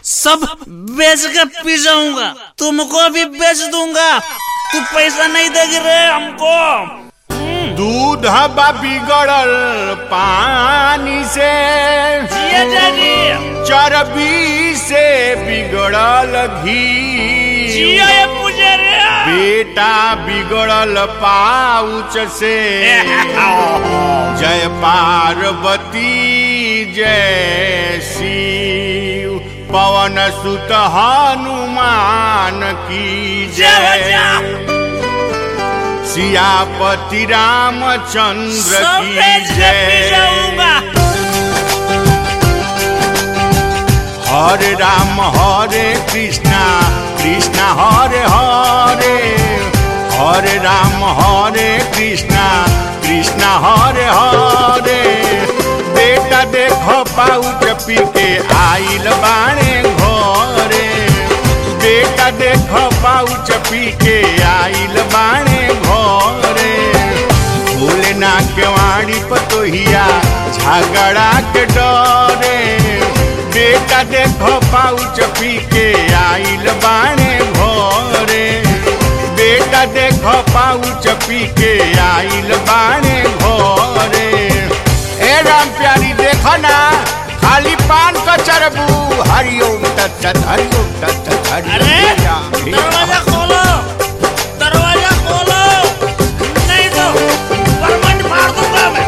सब बेच के पी जाऊंगा तुमको भी बेच दूंगा तू पैसा नहीं देगी रे हमको दूध बा बिगड़ल पानी से जिया जागी चर्बी से बिगड़ल घी जिया ये मुझे रे बेटा बिगड़ल पाउच से जय पार्वती जय शिव पवन सुत हनुमान की जय जय सियापति रामचंद्र सब की बेच के पी जय जाऊंगा हरे राम हरे कृष्णा कृष्णा हरे हरे हरे राम हरे कृष्णा कृष्णा हरे हरे बेटा देखो पाउच पी के आइल बाणे घरे बेटा देखो पाउच पी के आइल बाणे घरे भूले ना केवाड़ी पतोहिया झगड़ा के डरे बेटा देखो पाउच पी के आइल बाणे भोरे बेटा देखो पाउच पी के आइल बाणे भोरे ए राम प्यारी देखो ना खाली पान का चरबू हरिओम तत्सत हरिओम तत्सत अरे हरिओम दरवाजा खोलो दरवाजा खोलो नहीं तो परमंड मार दूंगा मैं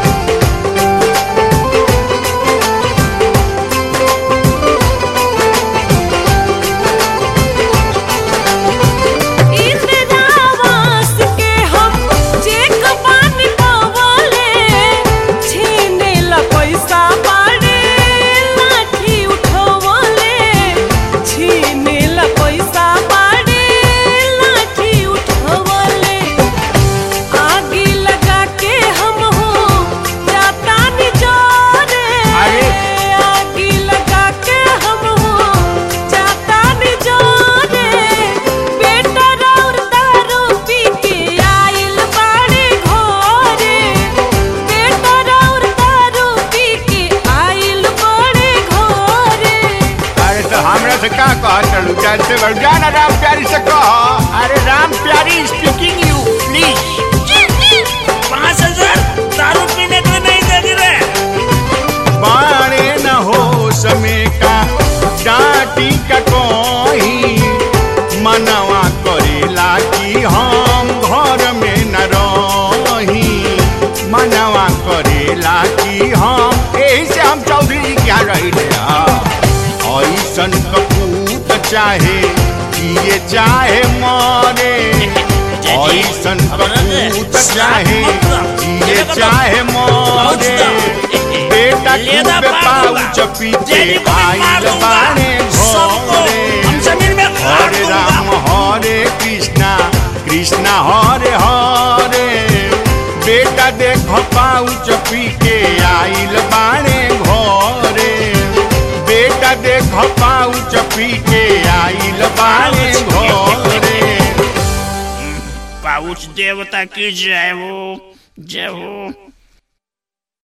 इंद्रावास के हम चेक पानी पावले छीने ला पैसा बाड़े लाठी उठवले छीने ला पैसा बाड़े लाठी उठवले आगी लगा के हम हो जाता नि जोरे अरे। आगी लगा के हम हो जाता नि जोरे बेटा राउर दारू पी के आइल बाड़े घरे बेटा राउर दारू पी के आइल बाड़े घरे अरे तो हमरा से का कह चलू जान से बढ़ जाना राम प्यारी से कह अरे राम प्यारी स्पीकिंग यू प्लीज पाँच हजार दारू पीने के लिए नहीं देगी रे बाणे न हो समय का डांटी का कोई मनवा करेला कि हम घर में न रही मनवा करेला कि हम यही से हम चौधरी जी क्या रही ऐसन कपूत चाहे जिए चाहे मरे ऐसन कपूत चाहे जिए चाहे मरे बेटा लेदा खूबे मार दूंगा। पाउच पीछे जेडी को मैं मार आइल दूंगा। बाणे सबको हम घरे जमीन में गाड़ हरे दूंगा। राम हरे कृष्णा कृष्णा हरे हरे बेटा देखो पाउच पी के आइल बाणे घरे बेटा देखो पाउच पी के आइल बाणे घरे पाउच देवता की जय हो जय हो